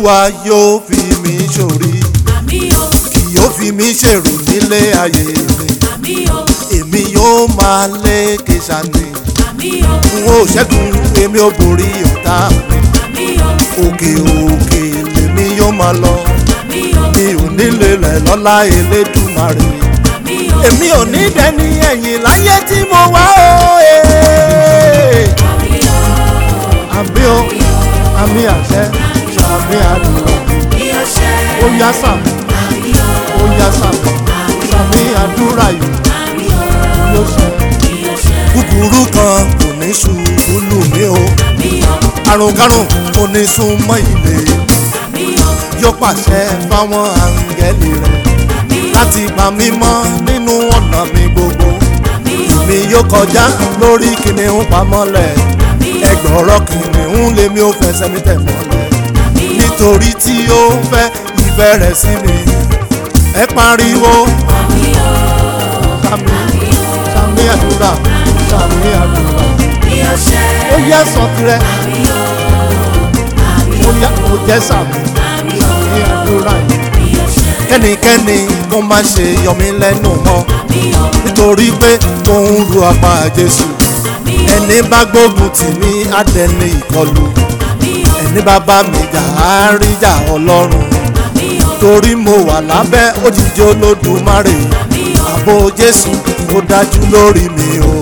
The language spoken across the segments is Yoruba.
olúwa yóò fi mí ṣòrí àmì o kì yóò fi mí ṣèrò nílé ayé mi àmì o èmi yóò máa lékè sani àmì o n ó ṣẹ́gun èmi ò borí ọ̀tá mi àmì o òkè òkè lèmi yóò máa lọ àmì o mi ò nílé rẹ̀ lọ́lá elédùmarè àmì o èmi ò ní dẹni ẹ̀yìn láyé tí mo wá o. ee. àmì o àmì o àmì àṣẹ àmì àdúrà bí o ṣe ó yá sàn àmì o ó yá sàn àmì àdúrà yìí àmì o ló ṣe. bí o ṣe búburú kan kò ní ṣubú lù mí o àmì o àrùn karùn kò ní sún mọ́ ilé àmì o yóò pàṣẹ fáwọn áńgẹ́lì rẹ̀ àmì o láti pa mí mọ́ nínú ọ̀nà mi gbogbo àmì o mi yóò kọjá lórí kìnìún pamọ́lẹ̀ àmì o ẹgbọ̀rọ̀ kìnìún lèmi ò fẹsẹ̀ mi tẹ̀ mọ́lẹ̀ àmì o nítorí tí ó fẹ́ ìfẹ́ rẹ̀ sí mi ẹ pariwo àmì o sàmì sàmì àdúrà sàmì àdúrà bí o ṣe ó yẹ sọ tirẹ̀ àmì o àmì ó yẹ kó jẹ́ sàmì àmì o sàmì àdúrà yìí. bí o ṣe kẹ́nikẹ́ni kó má ṣe yọ mí lẹ́nu mọ́ àmì o nítorí pé mò ń ru apá Jésù àmì o ẹni bá gbógun tì mí á dẹni ìkọlù àmì o ẹni bá bá mi jà á rí jà Ọlọ́run àmì o torí mo wà lábẹ́ òjìji Olódùmarè àmì o ààbò Jésù ó dájú lórí mi o.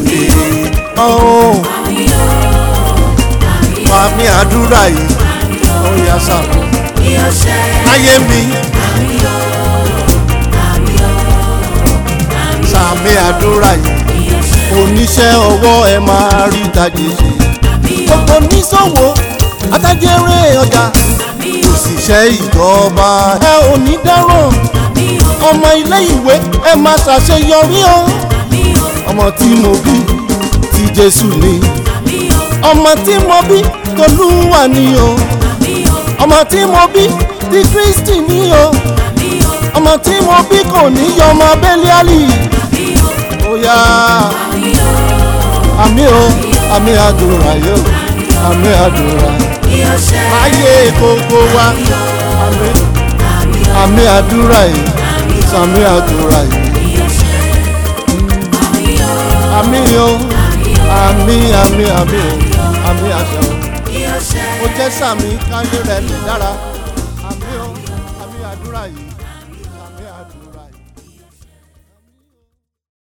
Oh, àmì o àmì o àmì àdúrà yìí àmì o ó yá sàmì bí o ṣe láyé mi àmì o àmì o àmì o sàmì àdúrà yìí bí o ṣe oníṣẹ́ ọwọ́ ẹ máa rí ìdajì ṣe. àmì o gbogbo oníṣòwò atajẹ́rẹ́ ọjà àmì o òṣìṣẹ́ ìjọba ẹ ò ní dáràn àmì o ọmọ ilé ìwé ẹ máa ṣàṣeyọrí o àmì o ọmọ tí mo bí ti Jésù ni àmì o ọmọ tí mo bí tolúwa ni o àmì o ọmọ tí mo bí ti Kristi ni o àmì o ọmọ tí mo bí kò ní yọ ọmọ Bẹ́líálì àmì o ó yá àmì o àmì o àmì àdúrà yóò àmì àdúrà bí o ṣe ayé gbogbo wa àmì àmì o àmì àdúrà yìí sàmì àdúrà yìí bí o ṣe àmì o àmì o àmì àmì àmì o àmì àṣẹ o bí o ṣe ó jẹ́ sàmì káyé rẹ̀ lè dára